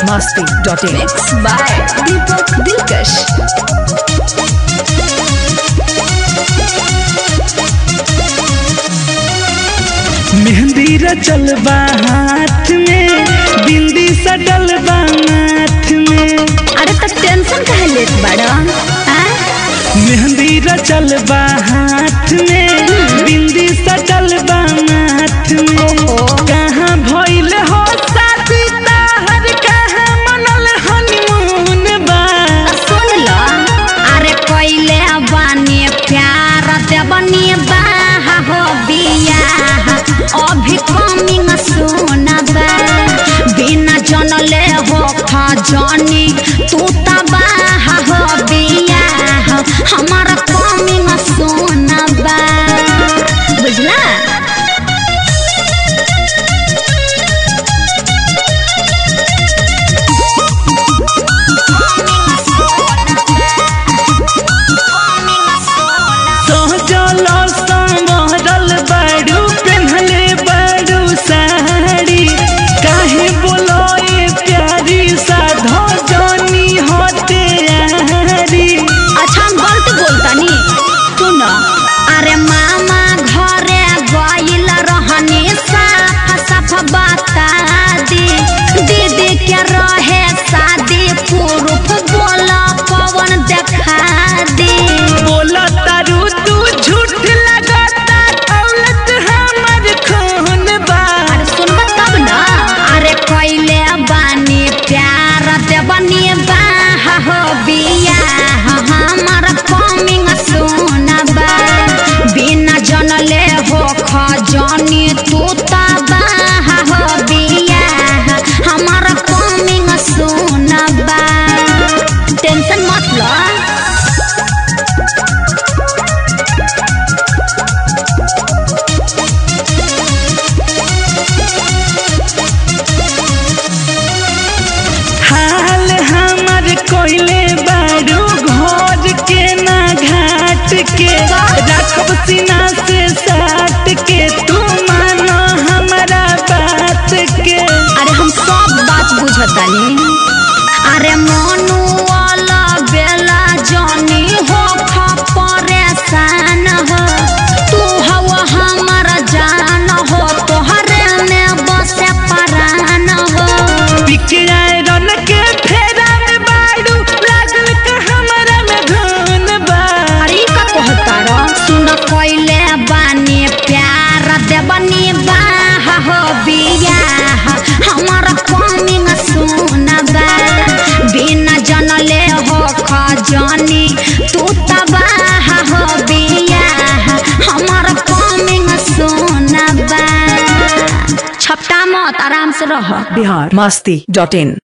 masti.in. Mixed by Deepak Dilkash. मेहंदी रचल बा हाथ में बिंदी सटल बा माथ में अरे तो टेंशन काहे लेत बड़ा हाँ? मेहंदी रचल बा हाथ में बिंदी सटल बा माथ में कहाँ भइल हो शादी ताहर कहाँ मनल हनीमून बा सुन लो अरे कोइले बानी प्यार देवनी बाहा हो बिया अभी कमिंग सुना बा बिना जनले हो खजनी तू त बाहा हो बिया हमारा कमिंग सुना बा बुझला सहजल संवरल बाड़ू पेन्हले बाड़ू साड़ी काहे बोलो ए प्यारी साधो जनी होते यारी अच्छा हम गलत बोलतानी सुन अरे मामा घरे गइल रहनी साफ साफ बता दी दीदी के रहे शादी पुरुष बोल पवन देखा दी बोला तारू तू झूठ लगाता दौलत हमर खून बा अरे सुनबा तब न अरे कैले बानी प्यार देवनी बाहा हो बिया हमर कमिंग सुनबा बिना जनले हो खजनी तू त बाहा हो बिया हमर कमिंग सुनबा टेंशन मत लो हाल हमर कोइले बाड़ू घर के ना घाट के रखब सीना से साट के तू मानो हमारा बात के अरे हम सब बात बुझतानी अरे मनु वाला बेला जानी हो खा परेशान हो तू हवा हमारा जान हो तोहरे में बसे परान हो बिकराए रन के फेरा में बाड़ू लागल का हमारा में धुन बा अरे का कहता रो सुन कोइले बानी प्यार देवनी बाहा हो बिया हमारा कमिंग सुनबा बिना जनले हो खजनी तू त बाहा हो बिया हमारा कमिंग सुनबा छपटा मत आराम से रह Bihar masti.in.